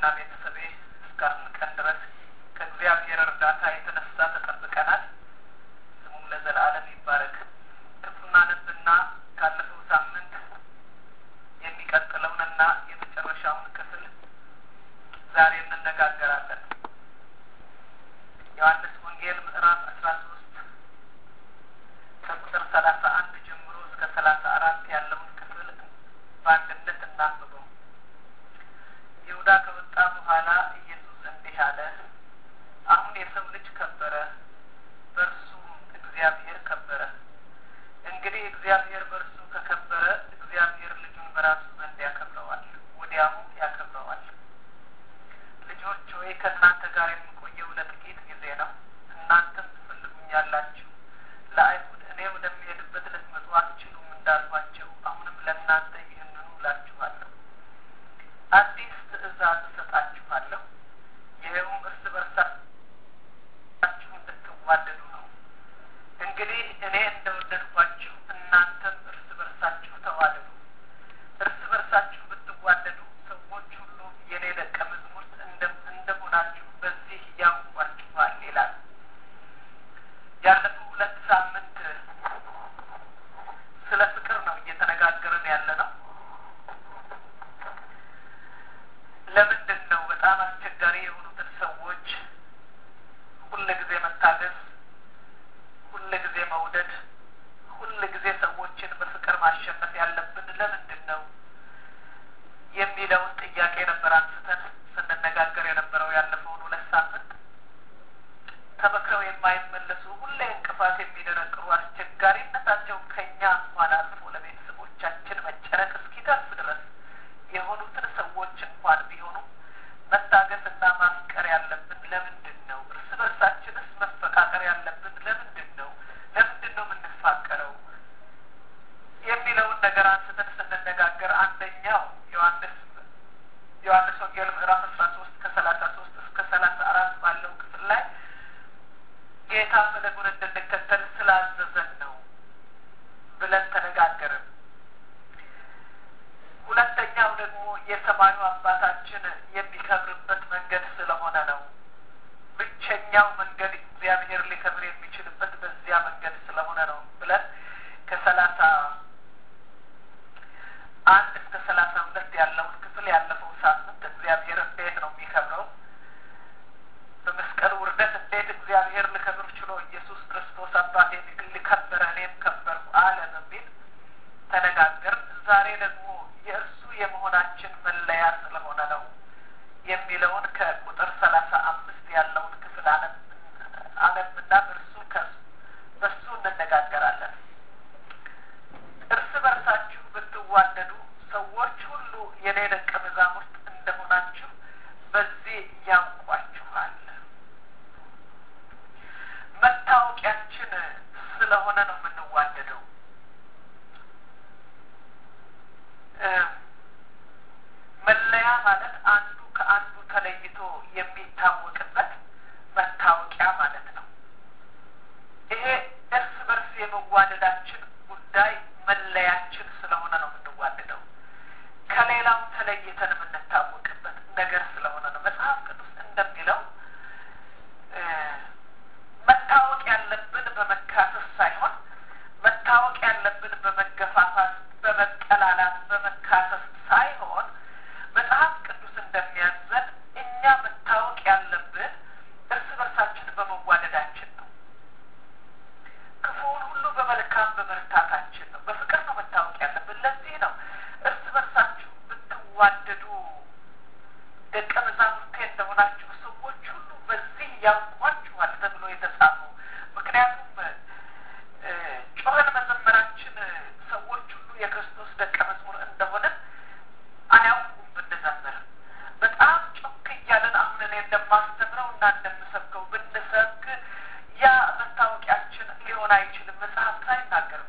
እኔና ቤተሰቤ እስካሁን ቀን ድረስ ከእግዚአብሔር እርዳታ የተነሳ ተጠብቀናል። ስሙም ለዘላለም ይባረክ። ክፍሉን አነብና ካለፈው ሳምንት የሚቀጥለውንና የመጨረሻውን ክፍል ዛሬ እንነጋገራለን። ዮሐንስ ወንጌል ምዕራፍ አስራ ሶስት ከቁጥር ሰላሳ አንድ ጀምሮ እስከ ሰላሳ አራት ያለውን ክፍል በአንድነት እናንብበው። ይሁዳ ከወጣ በኋላ ኢየሱስ እንዲህ አለ፣ አሁን የሰው ልጅ ከበረ፣ በእርሱም እግዚአብሔር ከበረ። እንግዲህ እግዚአብሔር በእርሱ ከከበረ እግዚአብሔር ልጁን በራሱ ዘንድ ያከብረዋል፣ ወዲያውም ያከብረዋል። ልጆች ሆይ ከእናንተ ጋር የምቆየው ለጥቂት ጊዜ ነው። እናንተም ትፈልጉኛላችሁ። ለአይሁድ እኔ ወደሚሄድበት ልትመጡ አትችሉም እንዳልኋቸው አሁንም ለእናንተ ይህንኑ እላችኋለሁ። አዲስ ትእዛዝ እሰጣችኋለሁ፣ ይኸውም እርስ በርሳችሁ እንድትዋደዱ ነው። እንግዲህ እኔ እንደወደድኳችሁ እናንተም እርስ በርሳችሁ ተዋደዱ። እርስ በርሳችሁ ብትዋደዱ ሰዎች ሁሉ የኔ ደቀ መዝሙርት እንደሆናችሁ በዚህ ያውቋችኋል ይላል። ያለፈው ሁለት ሳምንት ስለ ፍቅር ነው እየተነጋገርን ያለ ነው። ለምንድን ነው በጣም አስቸጋሪ የሆኑትን ሰዎች ሁል ጊዜ መታገዝ፣ ሁል ጊዜ መውደድ፣ ሁል ጊዜ ሰዎችን በፍቅር ማሸነፍ ያለብን ለምንድን ነው የሚለውን ጥያቄ ነበር አንስተን ስንነጋገር የነበረው ያለፈውን ሁለት ሳምንት። ተመክረው የማይመለሱ ሁሌ እንቅፋት የሚደረግሩ አስቸጋሪነታቸው ከኛ እንኳን አልፎ ለቤተሰቦቻችን መጨነቅ እስኪደርስ ድረስ የሆኑትን ሰዎች እንኳን ቢሆኑ መታገስና ማፍቀር ያለብን ለምንድን ነው? እርስ በርሳችንስ መፈቃቀር ያለብን ለምንድን ነው? ለምንድን ነው የምንፋቀረው? የሚለውን ነገር አንስተን ስንነጋገር አንደኛው ዮሐንስ ዮሐንስ ወንጌል ምዕራፍ አስራ ሶስት ከሰላሳ ሶስት እስከ ሰላሳ አራት ባለው ክፍል ላይ ጌታ ፈለጉን እንድንከተል ስላዘዘን ነው ብለን ተነጋገርን። ሁለተኛው ደግሞ የሰማዩ አባታችን የሚከብርበት መንገድ ስለሆነ ነው። ብቸኛው መንገድ እግዚአብሔር ሊከብር የሚችልበት በዚያ መንገድ ስለሆነ ነው ብለን ከሰላሳ አንድ እስከ ሰላሳ ሁለት ያለውን ክፍል ያለፈው ሳምንት እግዚአብሔር እንዴት ነው የሚከብረው በመስቀሉ ውርደት እንዴት እግዚአብሔር ሊከብር ችሎ ኢየሱስ ክርስቶስ አባቴን ሊከበረ እኔም ከበርኩ አለ በሚል ተነጋገር። ዛሬ ደግሞ የእርሱ የመሆናችን መለያ ስለሆነ ነው የሚለውን ከቁጥር ሰላሳ አምስት ያለውን ክፍል አነብና በእርሱ በእሱ እንነጋገራለን። እርስ በርሳችሁ ብትዋደዱ ሰዎች ሁሉ የኔ ደቀ መዛሙርት እንደሆናችሁ በዚህ ያውቋችኋል። መታወቂያችን ስለሆነ ነው የምንዋደደው። መለያ ማለት አንዱ ከአንዱ ተለይቶ የሚታወቅበት መታወቂያ ማለት ነው። ይሄ እርስ በርስ የመዋደዳችን ጉዳይ መለያችን ስለሆነ ነው የምንዋደደው። ከሌላው ተለይተን የምንታወቅበት ነገር ስለሆነ ነው። መጽሐፍ ቅዱስ እንደሚለው መታወቅ ያለብን በመካሰስ ሳይሆን መታወቅ ያለብን በመገፋፋት፣ በመጠላላት፣ በመካሰስ ሳይሆን መጽሐፍ ቅዱስ እንደሚያዘን እኛ መታወቅ ያለብን እርስ በርሳችን በመዋደዳችን ነው። ክፉውን ሁሉ በመልካም በመርታታችን ነው። በፍቅር ነው መታወቅ ያለብን። ለዚህ ነው እርስ በርሳችሁ ብትዋደዱ ደቀ መዛሙርቴ እንደሆናችሁ ሰዎች ሁሉ በዚህ ያውቋችኋል ተብሎ የተጻፈው። ምክንያቱም ጮኸን መዘመራችን ሰዎች ሁሉ የክርስቶስ ደቀ መዝሙር እንደሆነ አያውቁም ብንዘምር። በጣም ጮክ እያለን አሁን እኔ እንደማስተምረው እና እንደምሰብከው ብንሰብክ ያ መታወቂያችን ሊሆን አይችልም። መጽሐፍ አይናገርም።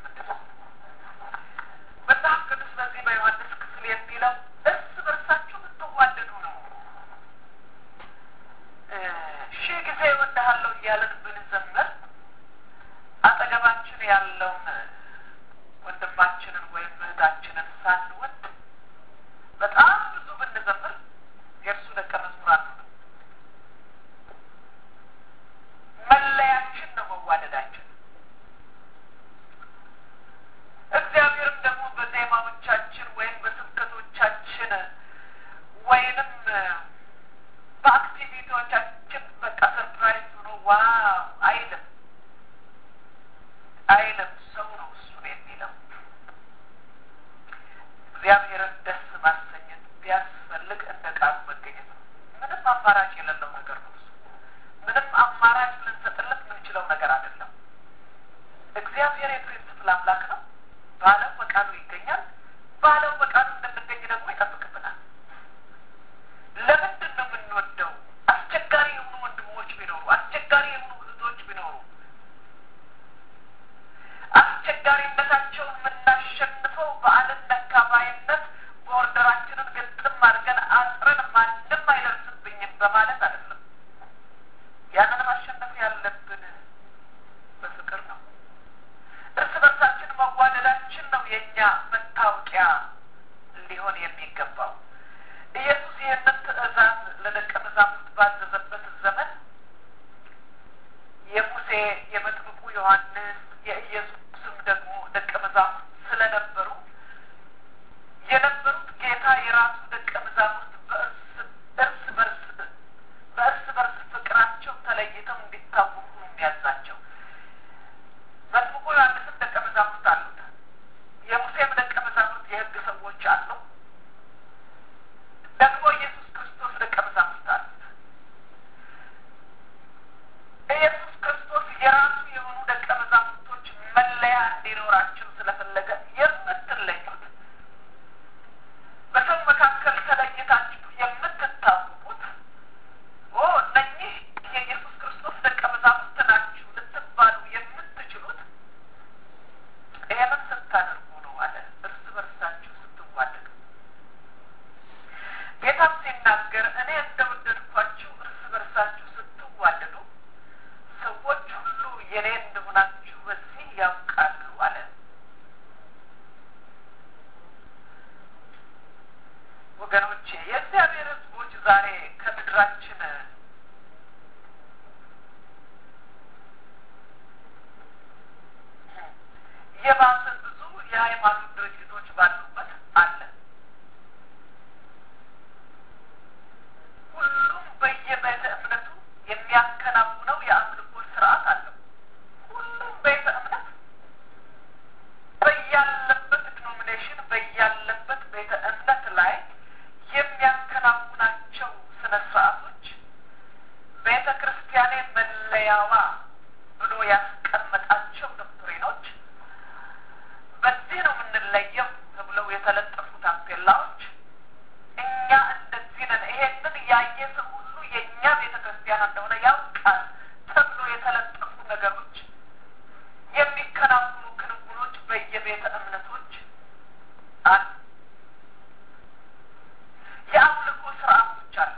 መጽሐፍ ቅዱስ በዚህ በዮሐንስ ክፍል የሚለው እርስ በርሳችሁ ብትዋደዱ ነው። ሺህ ጊዜ እወድሃለሁ እያለን ብንዘምር አጠገባችን ያለውን ወንድማችንን ወይም እህታችንን ሳንወድ በጣም ብዙ ብንዘምር የእርሱ ደቀ ስርዓቶች ቤተ ክርስቲያኔ መለያዋ ብሎ ያስቀመጣቸው ዶክትሪኖች በዚህ ነው የምንለየው ተብለው የተለጠፉ ታፔላዎች እኛ እንደዚህ ነን፣ ይሄንን ያየ ሰው ሁሉ የእኛ ቤተ ክርስቲያን እንደሆነ ያውቃል ተብሎ የተለጠፉ ነገሮች፣ የሚከናወኑ ክንውኖች በየቤተ እምነቶች አሉ። የአምልኮ ስርዓቶች አሉ።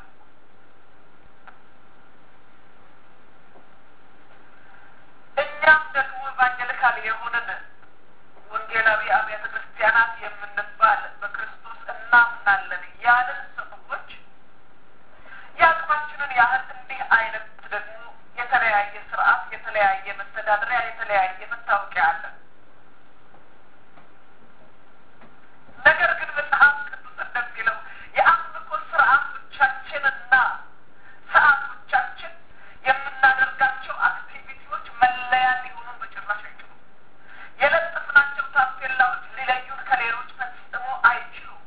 እኛም ደግሞ ኢቫንጀሊካል የሆንን ወንጌላዊ አብያተ ክርስቲያናት የምንባል በክርስቶስ እናምናለን ያልን ሰዎች የአቅማችንን ያህል እንዲህ አይነት ደግሞ የተለያየ ስርዓት፣ የተለያየ መተዳደሪያ፣ የተለያየ መታወቂያ አለን። ነገር ግን መጽሐፍ ቅዱስ እንደሚለው የአምልኮ ስርዓቶቻችንና ሰዓቶቻችን የምናደርጋቸው አክቲቪቲዎች መለያ ሊሆኑን በጭራሽ አይችሉም። የለጠፍናቸው ታፔላዎች ሊለዩን ከሌሎች ፈጽሞ አይችሉም።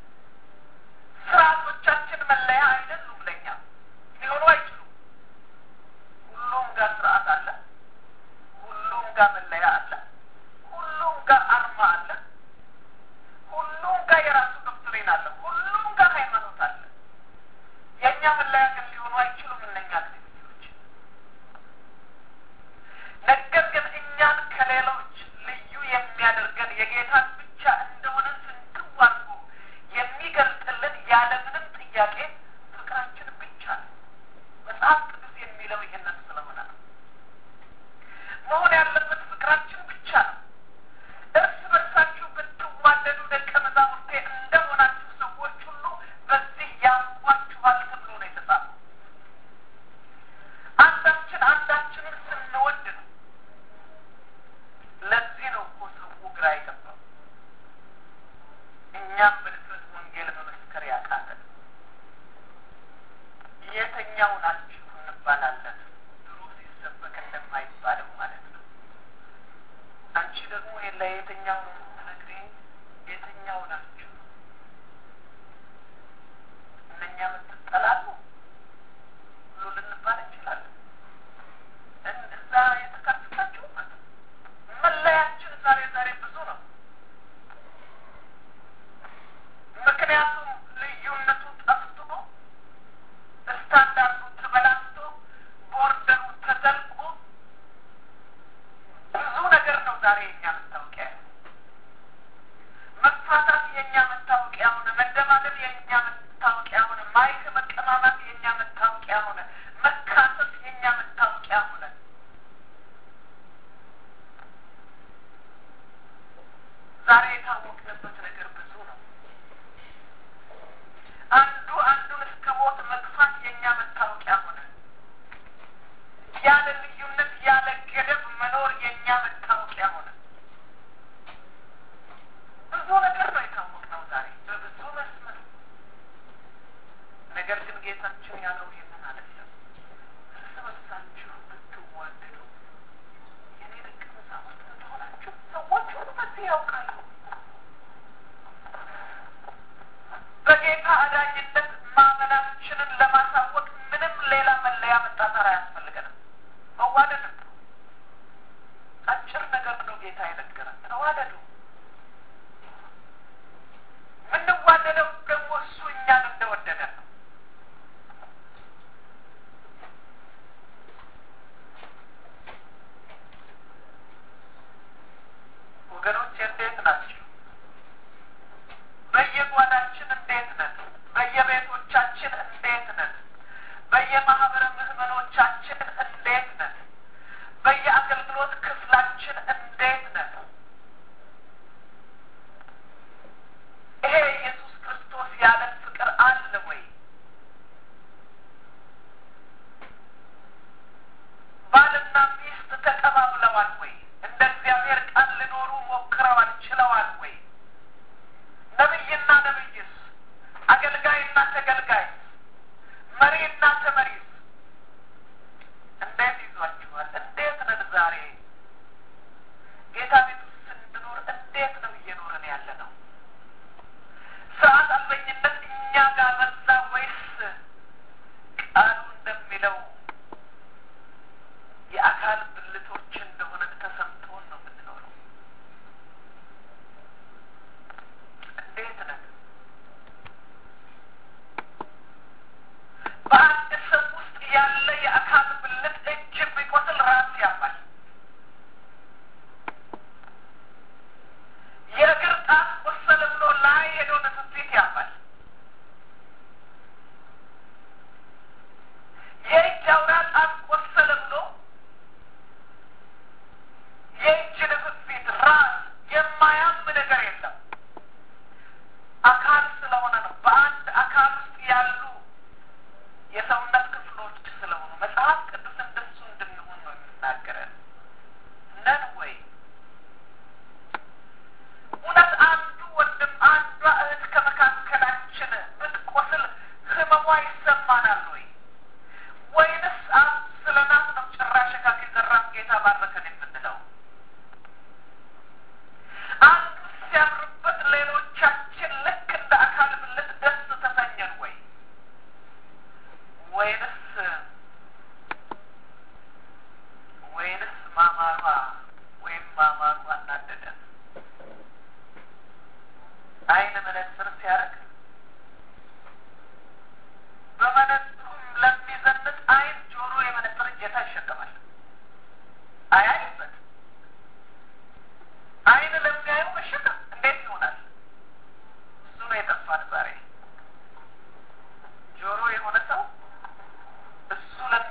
ስርዓቶቻችን መለያ አይደሉም፣ ለኛ ሊሆኑ አይችሉም። ሁሉም ጋር ስርዓት አለ። ሁሉም ጋር መለያ አለ። ሁሉም ጋር አርማ አለ። ሁሉም ጋር የራሱ ዶክትሪን አለ። ሁሉም ጋር ሃይማኖት አለ። የእኛ መለያ ግን ሊሆኑ አይችሉም እነኛ አክቲቪቲዎች። ነገር ግን እኛን ከሌሎች ልዩ የሚያደርገን የጌታን ብቻ እንደሆነ ፍንትው አድርጎ የሚገልጥልን ያለምንም ጥያቄ ፍቅራችን ብቻ ነው። መጽሐፍ ቅዱስ የሚለው ይህንን ስለሆነ ነው። መሆን ያለበት ፍቅራችን ብቻ ነው። እርስ በርሳችሁ ብትዋደዱ ደቀ መዛሙርቴ እንደሆናችሁ ሰዎች ሁሉ በዚህ ያውቋችኋል ተብሎ ነው የተጻፈው። አንዳችን አንዳችንን ስንወድ ነው። ለዚህ ነው እኮ ሰው ግራ የገባው። እኛም በድፍረት ወንጌል መመስከር ያቃተን የተኛው ናችሁ እንባላለን። ድሮ ሲሰበክ እንደማይባለው ማለት ነው። አንቺ ደግሞ ለየትኛው ነው የምትነግሪኝ? የትኛው ናችሁ? እነኛ የምትጠላሉ ብሎ ልንባል እንችላለን። እዛ የተካተታችሁ ማለት ነው። መለያችን ዛሬ ዛሬ ብዙ ነው። ምክንያቱም ልዩነቱ ጠፍቶ ስታንዳርዱ ትበላ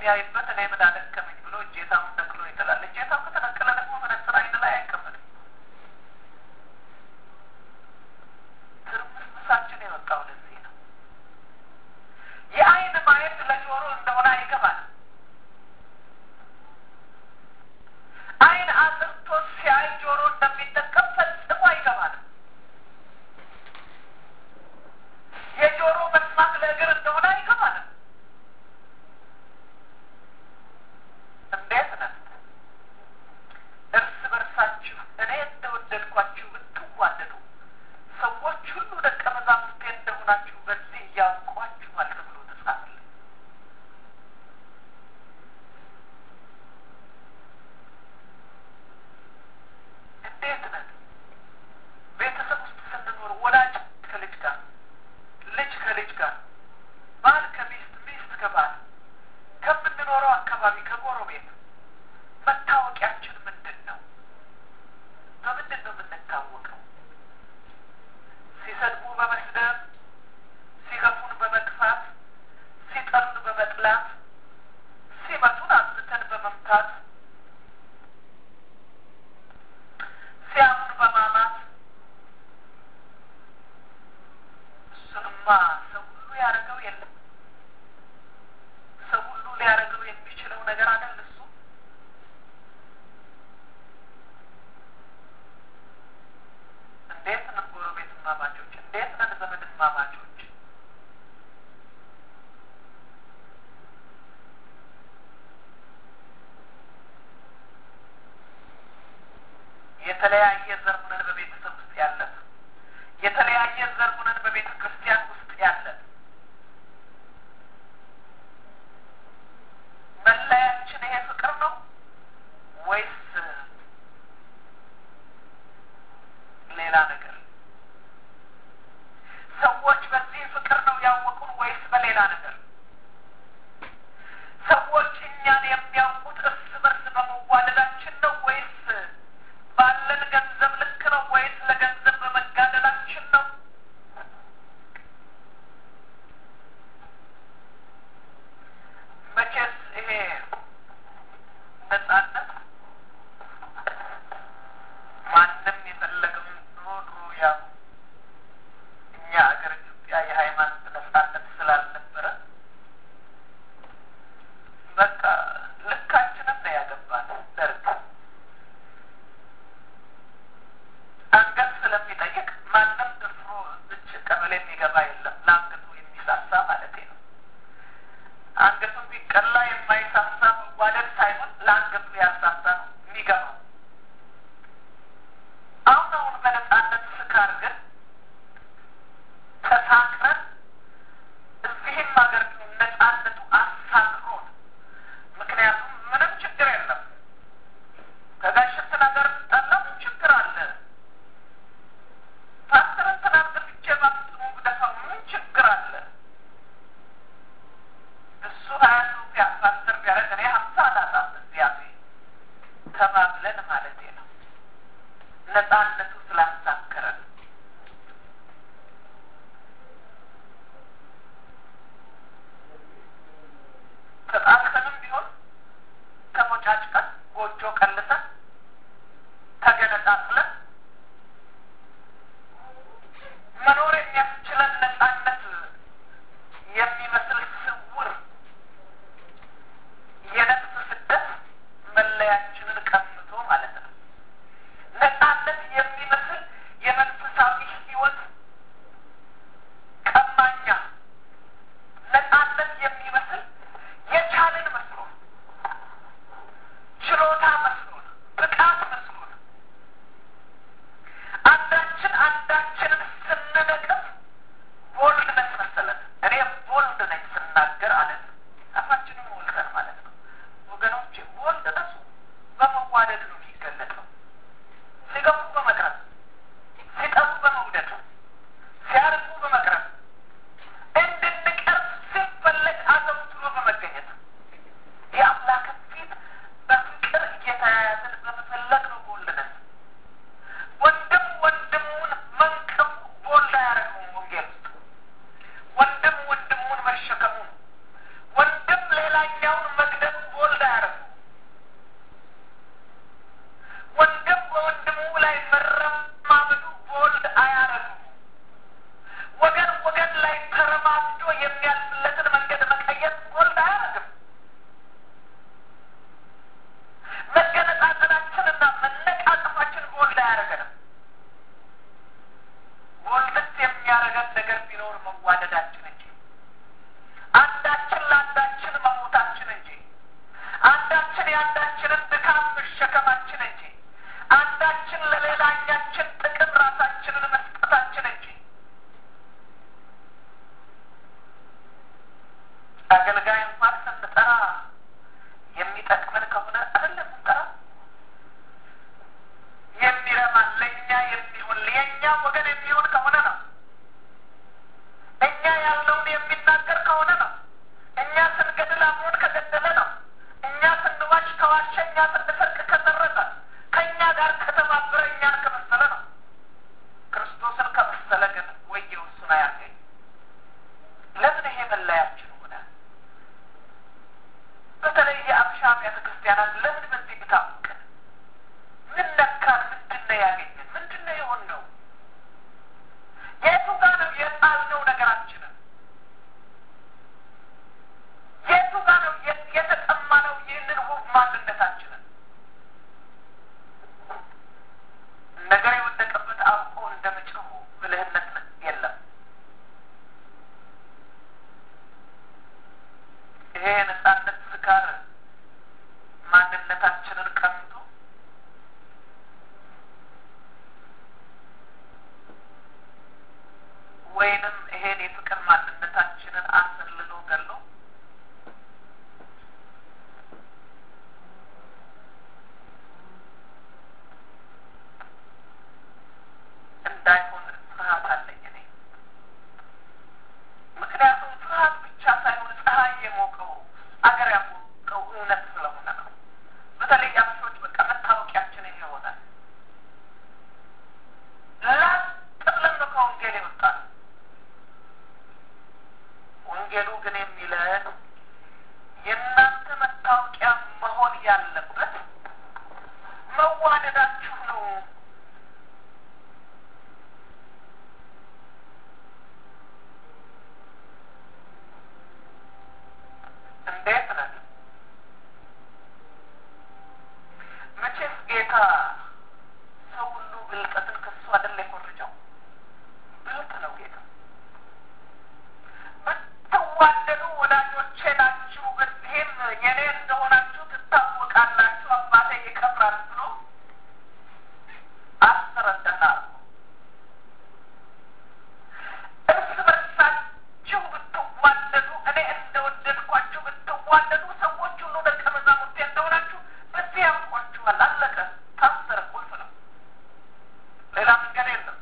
በሚያይበት እኔ ምን አደከመኝ ብሎ እጀታውን ነቅሎ ይጥላል። እጀታው ከተነቀለ ደግሞ መነጽር አይን ላይ አይቀመጥም። ትርምስምሳችን የወጣው ለዚህ ነው። የአይን ማየት ለጆሮ እንደሆነ አይገባንም። አይን አጥርቶ ሲያይ ጆሮ እንደሚጠቀም ፈጽሞ አይገባንም። የጆሮ መስማት ለእግር እንደሆነ አይገባንም። እንዴት ነን? እርስ በርሳችሁ እኔ እንደወደድኳችሁ ብትዋደዱ ሰዎች ሁሉ ደቀ መዛሙርቴ እንደሆናችሁ በዚህ እያውቋችኋል ተብሎ ተጻፈልን። እንዴት ነን? ቤተሰብ ውስጥ ስንኖር ወላጅ ከልጅ ጋር፣ ልጅ ከልጅ ጋር፣ ባል ከሚስት፣ ሚስት ከባል ከምንኖረው አካባቢ ከጎረቤት መታወቂያችን ምንድን ነው? በምንድን ነው የምንታወቀው? ሲሰድቡ በመስደብ፣ ሲገፉን በመግፋት፣ ሲጠሉን በመጥላት፣ ሲመቱን አብዝተን በመምታት፣ ሲያሙን በማማት እሱንማ ሰው ሁሉ ያደረገው የለም። ሰው ሁሉ ሊያደርገው የሚችለው ነገር አይደል እሱ። እንዴት ነን ጎረቤት ማማቾች? እንዴት ነን ዘመድ ማማቾች? የተለያየ ዘር ሆነን በቤተሰብ ውስጥ ያለን፣ የተለያየ ዘር ሆነን በቤተ ክርስቲያን ውስጥ ያለን መለያችን ይሄ ፍቅር ነው ወይስ ሌላ ነገር? ሰዎች በዚህ ፍቅር ነው ያወቁን ወይስ በሌላ ነገር? ሰዎች እኛን የሚያውቁት እርስ በርስ በመዋደዳችን ነው ወይስ ባለን ገንዘብ ልክ ነው ወይስ ለገንዘብ በመጋደላችን ነው? የኔ እንደሆናችሁ ትታወቃላችሁ፣ አባቴ ይከብራል ብሎ አስረዳናል። እርስ በርሳችሁ ብትዋደዱ እኔ እንደወደድኳችሁ ብትዋደዱ ሰዎች ሁሉ ደቀ መዛሙርቴ እንደሆናችሁ በዚህ ያውቋችኋል። አለቀ። ታሰረ። ቁልፍ ነው። ሌላ መንገድ የለም።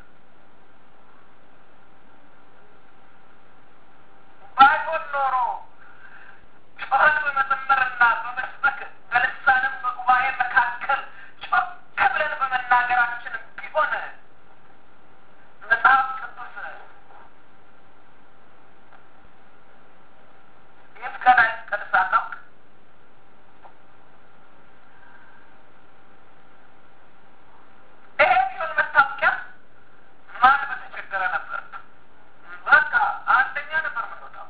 ባይሆን ኖሮ ጮኸን በመዘመርና በመስበክ በልሳንም በጉባኤ መካከል ጮክ ብለን በመናገራችን ቢሆን መጽሐፍ ቅዱስ ይፍቀድ አይፍቀድ ሳናውቅ ይሄ ቢሆን መታወቂያ ማን በተቸገረ ነበር። በቃ አንደኛ ነበር የምንወጣው።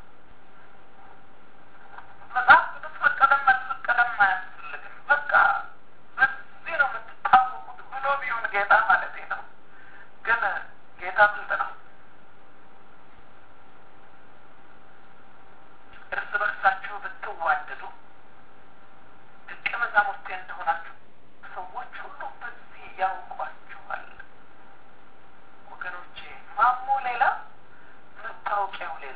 መጽሐፍ ቅዱስ ፈቀደም አልፈቀደም አያስፈልግም። በቃ በዚህ ነው የምትታወቁት ብሎ ቢሆን ጌታ ማለት ነው። ግን ጌታ ብልጥ ነው። እርስ በርሳችሁ ብትዋደዱ ደቀ መዛሙርቴ እንደሆናችሁ ሰዎች ሁሉ በዚህ ያውቋችኋል። ወገኖቼ ማሞ ሌላ መታወቂያው ሌላ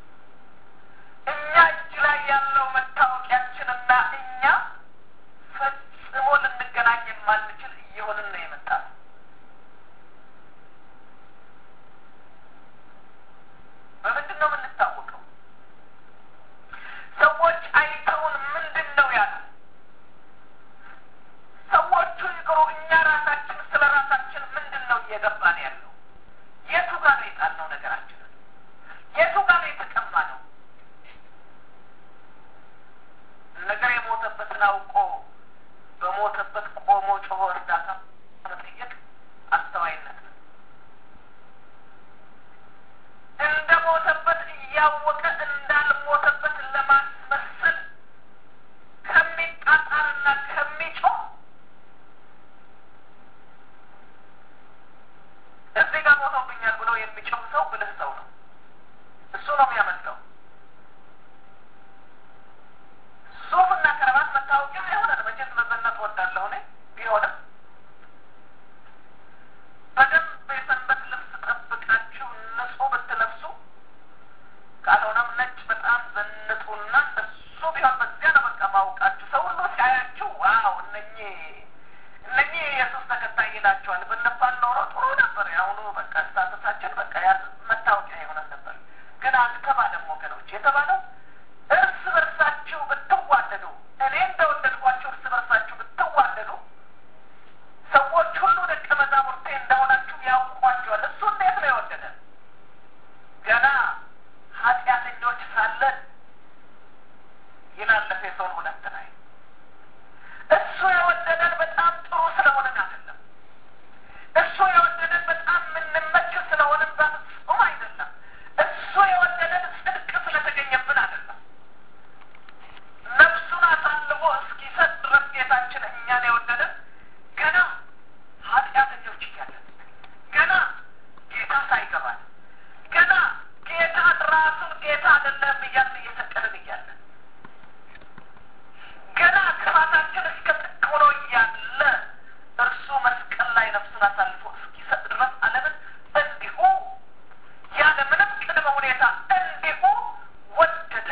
እኛ እጅ ላይ ያለው መታወቂያችንና እኛ ፈጽሞ ልንገናኝ የማንችል እየሆንን ነው የመጣ ነው። በምንድን ነው የምንታወቀው? ሰዎች አይተውን ምንድን ነው ያሉ? ሰዎቹ ይቅሩ፣ እኛ ራሳችን ስለ ራሳችን ምንድን ነው እየገባን ያለው? የቱ ጋር ነው የጣልነው ነገራችንን? የቱ ጋር ነው የተቀማ ነው? ነገር የሞተበትን አውቆ በሞተበት ቆሞ ጮሆ እርዳታ መጠየቅ አስተዋይነት ነው። እንደ ሞተበት እያወቀ እንዳልሞተበት ለማስመሰል ከሚጣጣርና ከሚጮህ እዚህ ጋር ሞቶብኛል ብሎ የሚጮህ ሰው ብልህ ሰው ነው። እሱ ነው የሚያመልጠው። ሱፍና ከረባት መታወቂያ አይሆነን። መቼስ መዘነጥ ወዳለሁ እኔ ቢሆንም በደንብ የሰንበት ልብስ ጠብቃችሁ ንጹህ ብትለብሱ ካልሆነም ነጭ በጣም ዘንጡና እሱ ቢሆን በዚያ ነው በቃ ማውቃችሁ። ሰው ሁሉ ሲያያችሁ ዋው እነኚህ እነኚህ የኢየሱስ ተከታይ ይላቸዋል ብንባል ኖሮ ጥሩ ነበር። የአሁኑ በቃ ስታተሳችን በቃ ያ መታወቂያ የሆነን ነበር። ግን አልተባለም ወገኖች። የተባለው እርስ በርሳችሁ ብትዋደዱ እኔ እንደወደድኳችሁ እርስ በርሳችሁ ብትዋደዱ ሰዎች ሁሉ ደቀ መዛሙርቴ እንደሆናችሁ ያውቋቸዋል። እሱ እንዴት ነው የወደደን? ገና ኃጢአተኞች ሳለን ይላል ኤፌሶን ሁለት ላይ እሱ የወደደን በጣም ጥሩ ስለሆነን አይደለም። እሱ የወደደን በጣም የምንመች ስለሆንን በፍጹም አይደለም። እሱ የወደደን ጽድቅ ስለተገኘብን አይደለም። ነፍሱን አሳልፎ እስኪሰጥ ድረስ ጌታችን እኛን የወደደን ገና ኃጢአተኞች እያለን ገና ጌታ ሳይገባን ገና ጌታ ራሱን ጌታ አይደለም እያልን እየሰቀልን እያለን ገና ክፋታችን እስከ ጥቅ ሆኖ እያለ እርሱ መስቀል ላይ ነፍሱን አሳልፎ እስኪሰጥ ድረስ ዓለምን እንዲሁ ያለ ምንም ቅድመ ሁኔታ እንዲሁ ወደደ።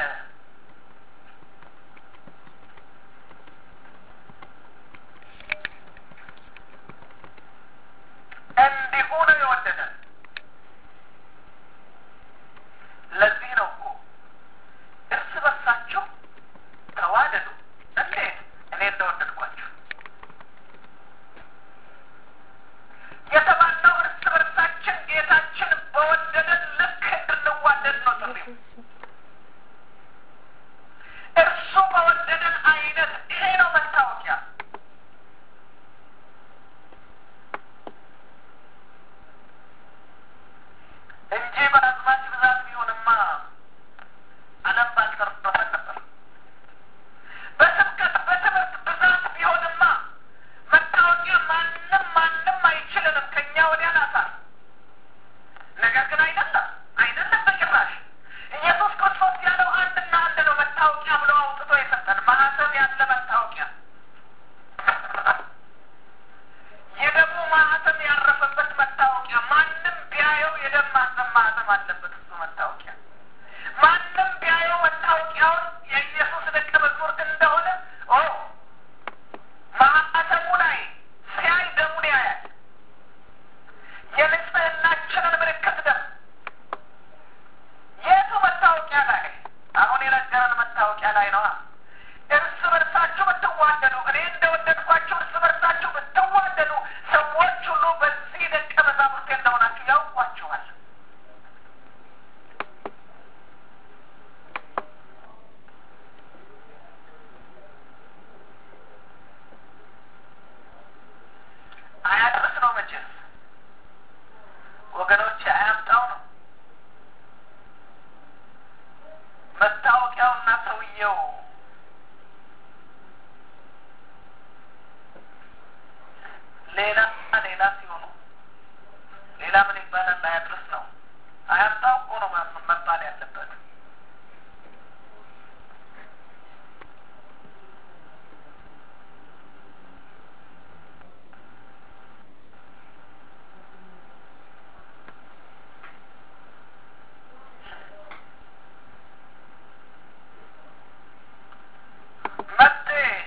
ብትዋደዱ እኔ እንደወደድኳችሁ እርስ በርሳችሁ ብትዋደዱ ሰዎች ሁሉ በዚህ ደቀ መዛሙርቴ እንደሆናችሁ ያውቋችኋል። አያድርስ ነው መቼስ ወገኖች፣ አያምጣው ነው መታወቂያውና ሰውየው ሌላ ሌላ ሲሆኑ ሌላ ምን ይባላል? አያድርስ ነው። አያምጣው እኮ ነው መባል ያለበት። መጤ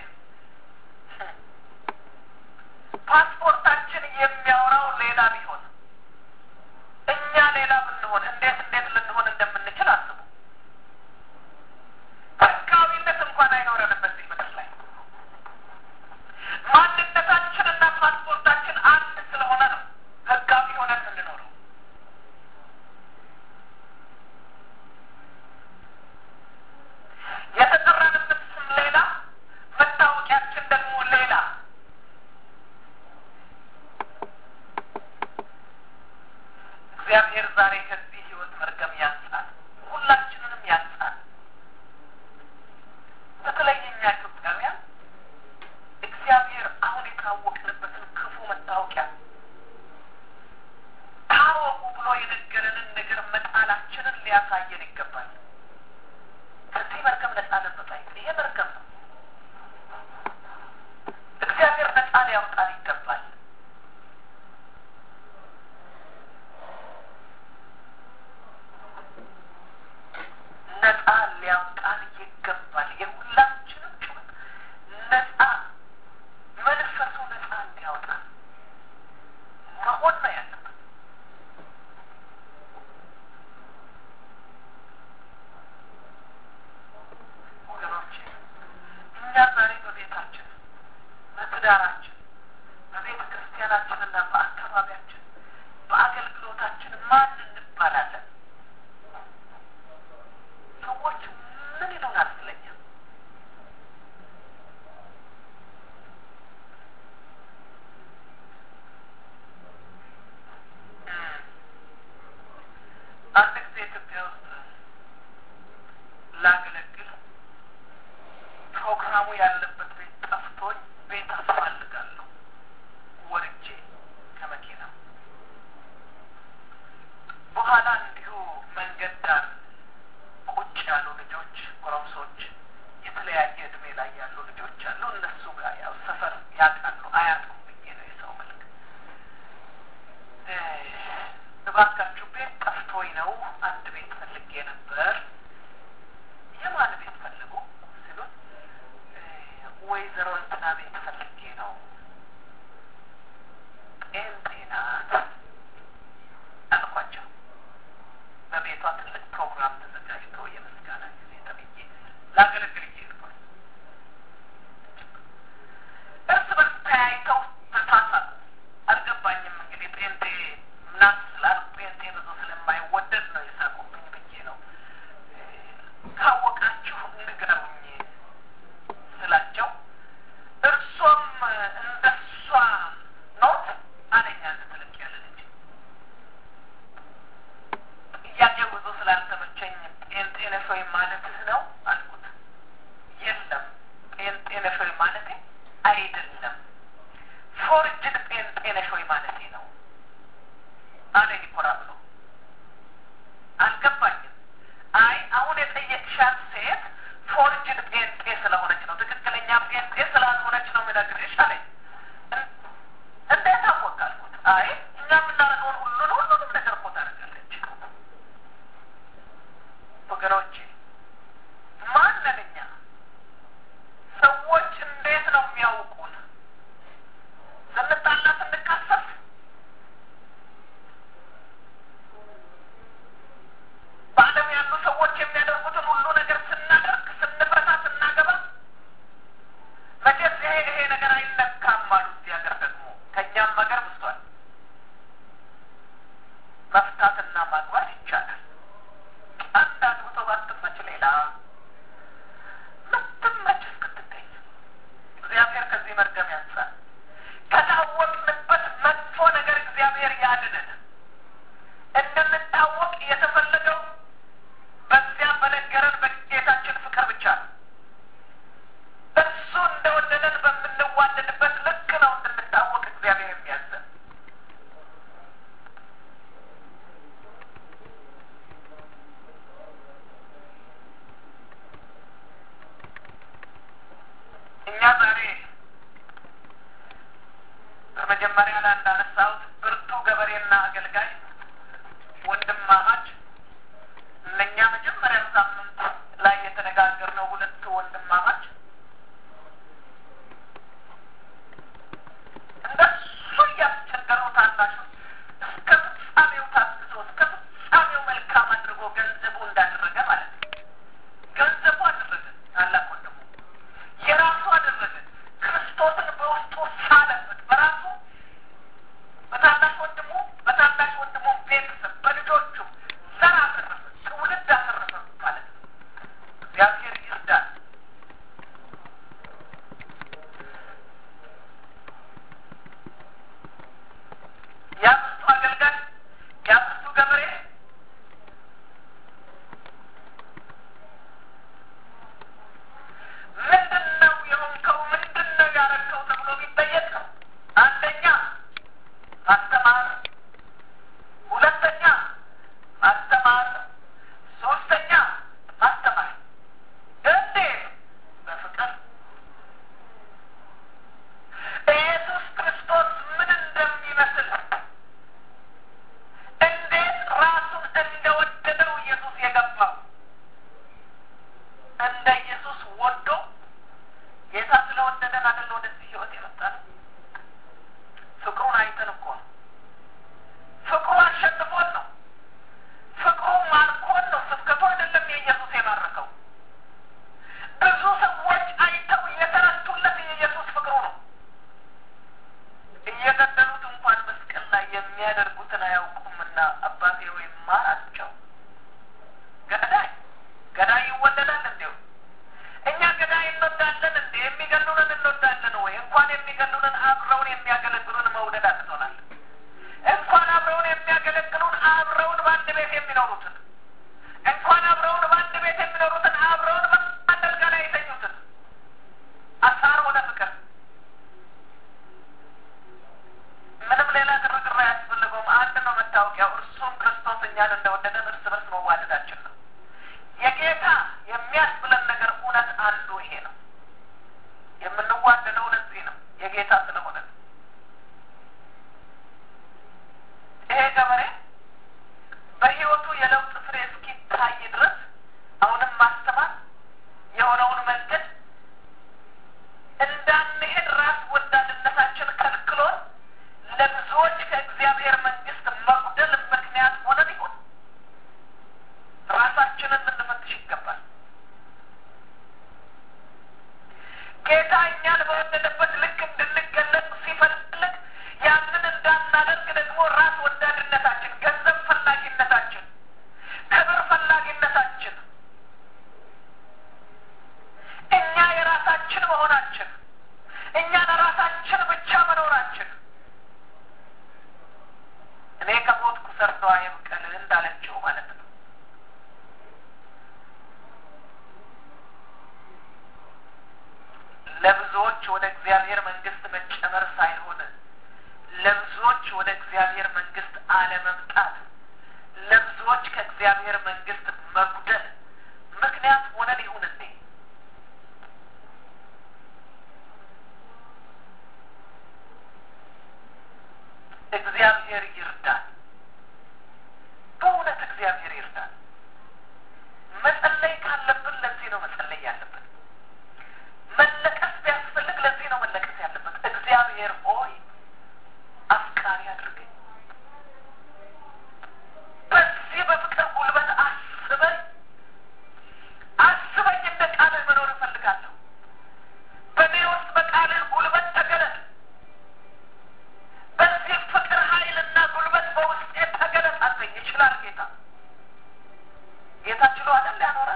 ፓስፖርታችን የሚያወራው ሌላ ቢሆን እኛ ሌላ ብንሆን እንዴት እንዴት ልንሆን እንደምንችል አስቡ። ህጋዊነት እንኳን አይኖረንም በዚህ ምድር ላይ ማንነታችንና ፓስፖርታችን አንድ ስለሆነ ነው ህጋዊ ሆነን የምንኖረው። የተጠራንበት ስም ሌላ፣ መታወቂያችን ደግሞ ሌላ። እግዚአብሔር ዛሬ ከዚህ ህይወት መርገም ያንጻል፣ ሁላችንንም ያንጻል። በተለይ እኛ ኢትዮጵያውያን እግዚአብሔር አሁን የታወቅንበትን ክፉ መታወቂያ ታወቁ ብሎ የነገረንን ነገር መጣላችንን ሊያሳየን ይገባል። ከዚህ መርገም ነጻ ልንወጣ ይሄ መርገም ነው። እግዚአብሔር ነጻ ሊያወጣን ይገባል። ነጻ ሊያወጣን ይገባል። የሁላችንም ጩኸት ነጻ መንፈሱ ነጻ እንዲያወጣን መሆን ነው ያለበት። ወገኖቼ እኛ ዛሬ በቤታችን፣ በትዳራችን፣ በቤተ ክርስቲያናችንና በአካባቢያችን፣ በአገልግሎታችን ማን እንባላለን? ሰዎች ምን ይሉናል ስለኛ? አንድ ጊዜ ኢትዮጵያ ውስጥ ላገለግል ፕሮግራሙ ያለበት ቤት ጠፍቶኝ ቤት አስፈልጋለሁ ወርጄ ከመኪና በኋላ እንዲሁ መንገድ ዳር ቁጭ ያሉ ልጆች ጎረምሶች፣ የተለያየ እድሜ ላይ ያሉ ልጆች አሉ። እነሱ ጋር ያው ሰፈር ያውቃሉ አያውቁም ብዬ ነው የሰው መልክ እባካችሁ ቤት ጠፍቶኝ ነው አንድ ቤት ፈልጌ ነበር። የማን ቤት ፈልጉ ሲሉን ወይዘሮ እንትና ቤት ፈልጌ ነው ጴንጤ ናት አልኳቸው። በቤቷ ትልቅ ፕሮግራም ተዘጋጅቶ የምስጋና ጊዜ ተብዬ ላገለግል እየሄድኩኝ እርስ በርስ ተያይተው ተሳሳቁ። አልገባኝም እንግዲህ ጴንጤ ናት ስላልኩ ጴንጤ ብዙ ስለማይወደድ ነው የሳቁብኝ ብዬ ነው። ካወቃችሁ ንገሩኝ ስላቸው እርሱ እኛ ዛሬ በመጀመሪያ ላይ እንዳነሳሁት ብርቱ ገበሬና አገልጋይ ወንድማማች እነኛ መጀመሪያ ሳምንት ላይ የተነጋገርነው ሁለቱ ወንድማማች እንደሱ እያስቸገሩ ታናሹ እስከ ፍጻሜው ታግሶ እስከ ፍጻሜው መልካም አድርጎ ገንዘቡ እንዳደረገ ማለት ነው። ገንዘቡ አደረገ፣ ታላቅ ወንድሙ የራሱ አደረገ። ክርስቶስን በውስጡ ሳለበት በራሱ በታናሽ ወንድሙ በታናሽ ወንድሙ ቤተሰብ በልጆቹም ዘር አተረፈ፣ ትውልድ አተረፈ ማለት ነው። እግዚአብሔር ይርዳል። ያ ብርቱ አገልጋይ ያ ብርቱ ገበሬ ምንድን ነው የሆንከው? ምንድን ነው ያረከው? ተብሎ ቢጠየቅ አንደኛ ማስተማር፣ ሁለተኛ ማስተማር፣ ሶስተኛ ማስተማር። እንዴት? በፍቅር ኢየሱስ ክርስቶስ ምን እንደሚመስል እንዴት ራሱን እንደወደደው ኢየሱስ የገባው እንደ ኢየሱስ ወዶ ጌታ ስለወደደን አይደለ ወደዚህ ህይወት የመጣ ነው። ፍቅሩን አይተን እኮ ነው። ፍቅሩ አሸንፎን ነው። ፍቅሩ ማርኮን ነው። ስብከቱ አይደለም የኢየሱስ የማረከው። ብዙ ሰዎች አይተው የተረቱለት የኢየሱስ ፍቅሩ ነው። እየገደሉት እንኳን መስቀል ላይ የሚያደርጉትን አያውቁምና አባቴ ሆይ ማራቸው። ገዳይ ገዳይ ይወደዳል እንዲሁ እኛ ገዳይ እንወዳለን እንዴ? የሚገሉንን እንወዳለን ወይ? እንኳን የሚገሉንን አብረውን የሚያገለግሉን መውደድ አቅቶናል። እንኳን አብረውን የሚያገለግሉን አብረውን በአንድ ቤት የሚኖሩትን እንኳን አብረውን በአንድ ቤት የሚኖሩትን አብረውን በአንድ አልጋ ላይ የተኙትን አሳር ወደ ፍቅር ምንም ሌላ ግርግር አያስፈልገውም። አንድ ነው መታወቂያው፣ እርሱም ክርስቶስ እኛን እንደወደደን እርስ በርስ መዋደዳችን ነው። የጌታ የሚያስብለን ነገር እውነት አንዱ ይሄ ነው። የምንዋደደው ለዚህ ነው፣ የጌታ ስለሆነ ነው። ይሄ ገበሬ በሕይወቱ የለውጥ ፍሬ እስኪታይ ድረስ አሁንም ማስተማር የሆነውን መንገድ እንዳንሄድ ራስ ወዳድነታችን ከልክሎን ለብዙዎች ከእግዚአብሔር መንግስት መጉደል ምክንያት ሆነን ይሁን ራሳችንን ልንፈትሽ ይገባል። ጌታ እኛን በወደደበት ልክ እንድንገለጽ ሲፈልግ ያንን እንዳናደርግ ደግሞ ራስ ወዳድነታችን፣ ገንዘብ ፈላጊነታችን፣ ክብር ፈላጊነታችን፣ እኛ የራሳችን መሆናችን፣ እኛ ለራሳችን ብቻ መኖራችን እኔ ከሞትኩ ሰርዶ አይብቀል እንዳለችው ማለት ነው። ለብዙዎች ወደ እግዚአብሔር መንግስት መጨመር ሳይሆን ለብዙዎች ወደ እግዚአብሔር መንግስት አለመምጣት፣ ለብዙዎች ከእግዚአብሔር መንግስት መጉደል ምክንያት ሆነን ይሁን እንዴ? እግዚአብሔር ይርዳል። በእውነት እግዚአብሔር ይርዳል። መጸለይ ካለብን ለዚህ ነው መጸለይ ያለብን። መለቀስ ቢያስፈልግ ለዚህ ነው መለቀስ ያለበት። እግዚአብሔር ሆይ አፍቃሪ አድርገኝ፣ በዚህ በፍቅር ጉልበት አስበኝ፣ አስበኝ። እንደ ቃልህ መኖር እፈልጋለሁ። በእኔ ውስጥ በቃልህ ጉልበት ተገለጥ። በዚህ ፍቅር ኃይልና ጉልበት በውስጤ ተገለጥ አለኝ። ይችላል ጌታ። ጌታ ችሎ አይደል ያኖረን?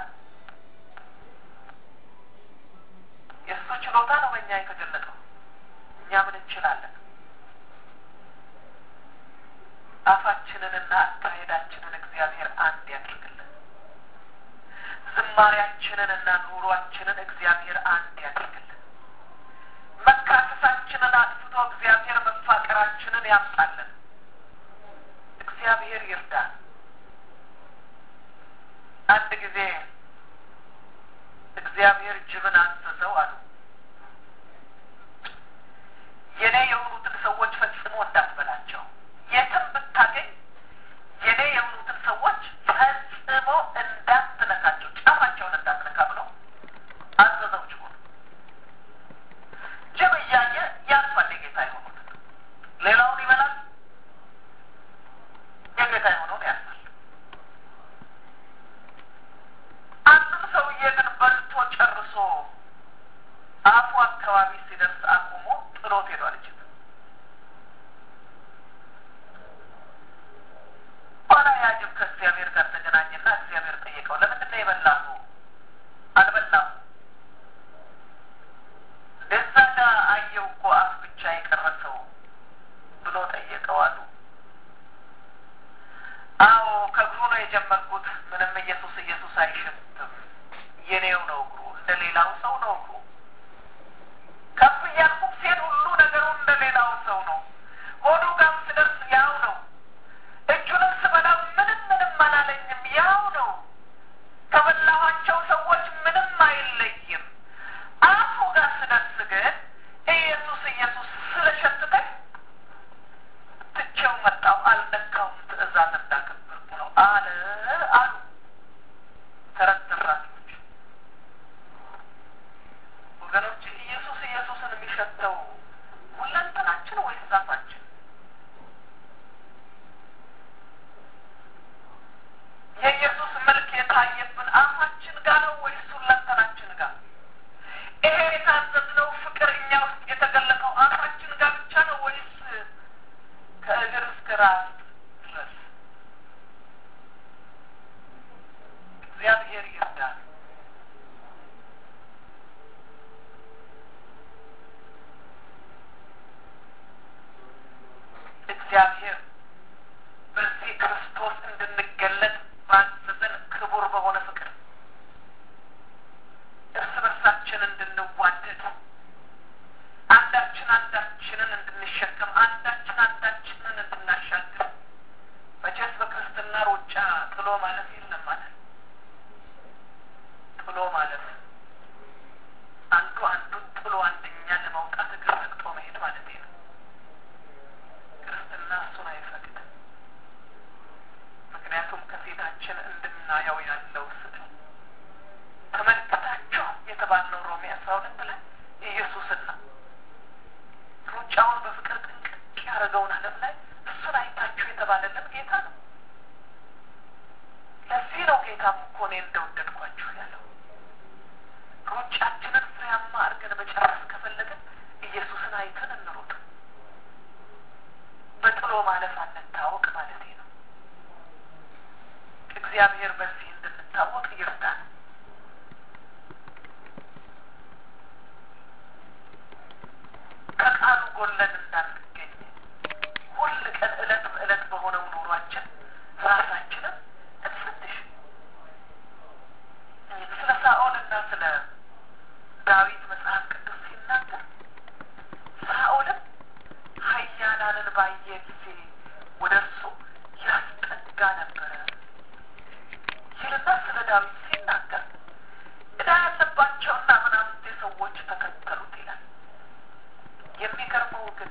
የእሱ ችሎታ ነው በእኛ የተገለጠው። እኛ ምን እንችላለን? አፋችንንና አካሄዳችንን እግዚአብሔር አንድ ያድርግልን። ዝማሪያችንንና ኑሯችንን እግዚአብሔር አንድ ያድርግልን። መካሰሳችንን አጥፍቶ እግዚአብሔር መፋቀራችንን ያምጣልን። እግዚአብሔር ይርዳን። አንድ ጊዜ እግዚአብሔር ጅብን አዘዘው አሉ። አፉ አካባቢ ሲደርስ አቁሞ ጥሎት ሄዷል። እጅ ኋላ ያ ጅብ ከእግዚአብሔር ጋር ተገናኘና እግዚአብሔር ጠየቀው፣ ለምንድን ነው የበላሁ? አልበላም። እንደዛ ጋ አየው እኮ አፍ ብቻ የቀረሰው ብሎ ጠየቀው አሉ። አዎ ከእግሩ ነው የጀመርኩት። ምንም ኢየሱስ ኢየሱስ አይሸትም። የኔው ነው እግሩ፣ እንደ ሌላው ሰው ነው እግሩ። ከፍ እያልኩም ሲሄድ ሁሉ ነገሩ እንደ ሌላው ሰው ነው። ሆዱ ጋር ስደርስ ያው ነው። እጁንም ስበላው ምንም ምንም አላለኝም፣ ያው ነው። ከበላኋቸው ሰዎች ምንም አይለይም። አፉ ጋር ስደርስ ግን ኢየሱስ ኢየሱስ ስለሸተተኝ ትቼው መጣሁ። አልነካውም፣ ትእዛዝ እንዳከበርኩ ነው አለ አሉ ተረት ተራኪዎች። ወገኖች ኢየሱስ ኢየሱስን የሚሸተው ሁለንተናችን ወይስ አፋችን? የኢየሱስ መልክ የታየብን አፋችን ጋር ነው ወይስ ሁለንተናችን ጋር? ይሄ የታዘዝነው ፍቅር እኛ ውስጥ የተገለጠው አፋችን ጋር ብቻ ነው ወይስ ከእግር እስከ ራስ ድረስ? እግዚአብሔር ይርዳል። እግዚአብሔር በዚህ ክርስቶስ እንድንገለጥ ባዘዘን ክቡር በሆነ ፍቅር እርስ በርሳችን እንድንዋደድ አንዳችን አንዳችንን እንድንሸከም አንዳችን አንዳችንን እንድናሻግር መቼስ በክርስትና ሩጫ ጥሎ ማለፍ የለም ማለት ጥሎ ማለፍ አንዱ አንዱን ጥሎ አንደኛ ለመውጣት እግር ረግጦ መሄድ ማለት ነው። ክርስትና እሱን አይፈቅድም። ምክንያቱም ከፊታችን እንድናየው ያለው ስዕል ተመልክታችሁ የተባልነው ሮሜ አስራ ሁለት ላይ ኢየሱስን ነው። ሩጫውን በፍቅር ጥንቅቅ ያደረገውን ዓለም ላይ እሱን አይታችሁ የተባለልን ጌታ ነው። ለዚህ ነው ጌታም እኮ እኔ እንደወደድኳችሁ ያለው። ሩጫችንን ፍሬያማ አድርገን መጨረስ ከፈለግን ኢየሱስን አይተን እንሩጥ። በጥሎ ማለፍ አንታወቅ ማለት ነው። እግዚአብሔር በዚህ እንድንታወቅ ይርዳል። ከቃሉ ጎለን እንዳንገኝ ሁል ቀን እለት በእለት በሆነው ኑሯችን ራሳችንን እንፈትሽ። ስለ ሳኦልና ስለ ዳዊት መጽሐፍ ቅዱስ ሲናገር ሳኦልም ኃያላንን ባየ ጊዜ ወደ እርሱ ያስጠጋ ነበረ ይልና ስለ ዳዊት ሲናገር ዕዳ ያለባቸውና ምናምንቴ ሰዎች ተከተሉት ይላል። የሚገርመው ግን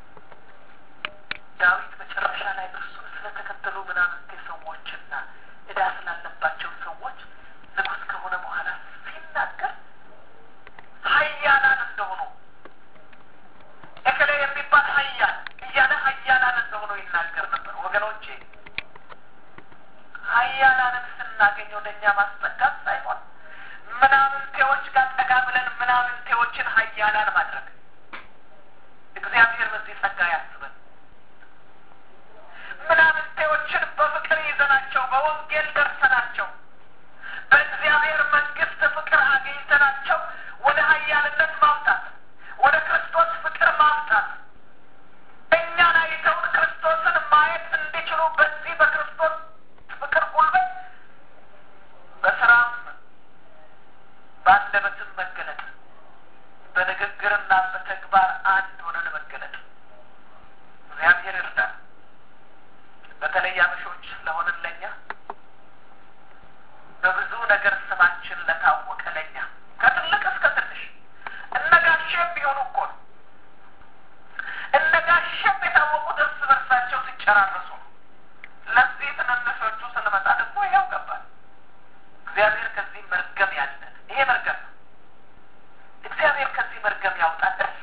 ዳዊት መጨረሻ ላይ እርሱን ስለተከተሉ ምናምንቴ ሰዎችና ዕዳ ስላለባቸው ሰዎች ንጉሥ ከሆነ በኋላ ሲናገር ኃያላን እንደሆኑ እከሌ የሚባል ኃያል እያለ ኃያላን እንደሆኑ ይናገር ነበር። ወገኖቼ ኃያላንን ስናገኝ ወደ እኛ ማስጠጋት ሳይሆን ምናምንቴዎች ጋር ጠጋ ብለን ምናምንቴዎችን ኃያላን ማድረግ እግዚአብሔር በዚህ ጸጋ ያስበን። ምናምንቴዎችን በፍቅር ይዘናቸው በወንጌል ደርሰናቸው በእግዚአብሔር መንግስት ፍቅር አግኝተናቸው ወደ ኃያልነት ማምጣት ወደ ክርስቶስ ፍቅር ማምጣት እኛን አይተውን ክርስቶስን ማየት እንዲችሉ በዚህ በክርስቶስ ፍቅር ጉልበት በስራም በአንደበትም መገለጥ በንግግርና በተግባር አንድ ሆነን መገለጥ እግዚአብሔር ይርዳል። በተለይ አበሾች ለሆንን ለኛ በብዙ ነገር ስማችን ለታወቀ ለኛ ከትልቅ እስከ ትንሽ እነ ጋሼም ቢሆኑ እኮ ነው። እነ ጋሼም የታወቁት እርስ በርሳቸው ሲጨራረሱ ነው። ለዚህ ትንንሾቹ ስንመጣ ደግሞ ይኸው ገባል። እግዚአብሔር ከዚህ መርገም ያለን ይሄ መርገም ነው። እግዚአብሔር ከዚህ መርገም ያውጣል።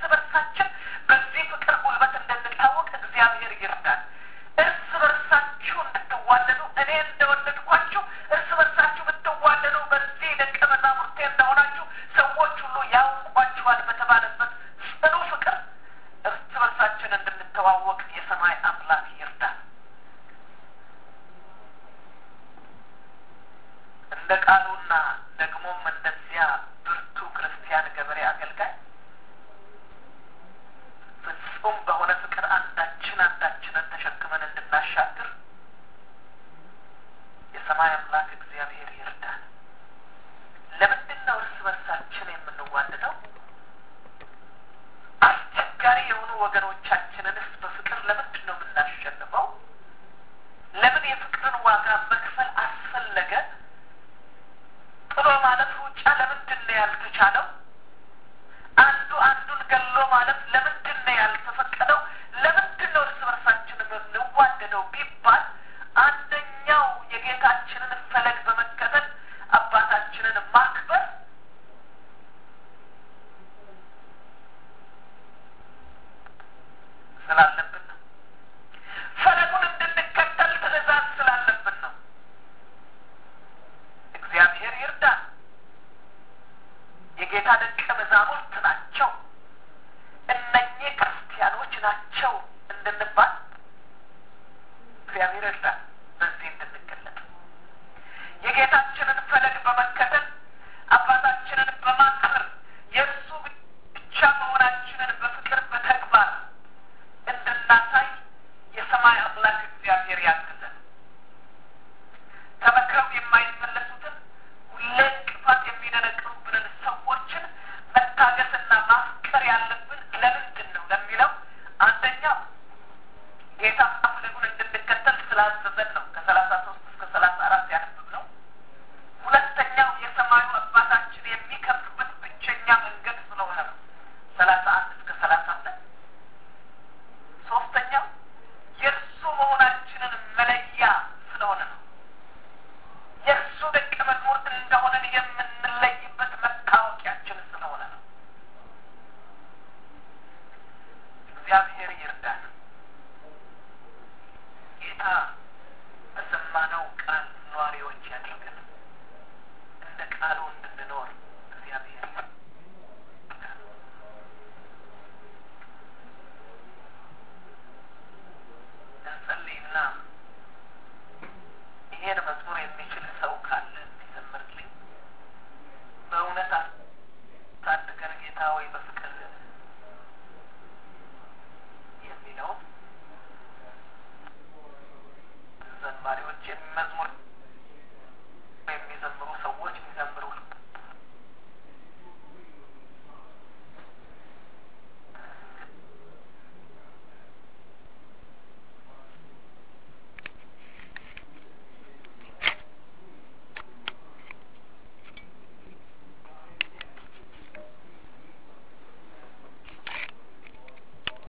ያለብን ለምንድን ነው ለሚለው አንደኛው ጌታ ፍለጉን እንድንከተል ስላዘዘን ነው። ከሰላሳ ሶስት እስከ ሰላሳ አራት ያነብብ ነው። ሁለተኛው የሰማዩ አባታችን የሚከፍበት ብቸኛ መንገድ ስለሆነ ነው። ሰላሳ አንድ እስከ ሰላሳ ሁለት ሶስተኛው የእርሱ መሆናችንን መለያ ስለሆነ ነው። የእርሱ ደቀ መዝሙር እንደሆነን የምንለይበት መታወቂያችን ስለሆነ ነው። እግዚአብሔር ይርዳን። ጌታ በሰማነው ቃል ኗሪዎች ያድርገን። እንደ ቃሉ እንድንኖር እግዚአብሔር ይርዳን። እንጸልይና ይሄን መዝሙር የሚችል ሰው ካለ እንዲዘምርልኝ በእውነት አሳድገን ጌታ ወይ በፍቅር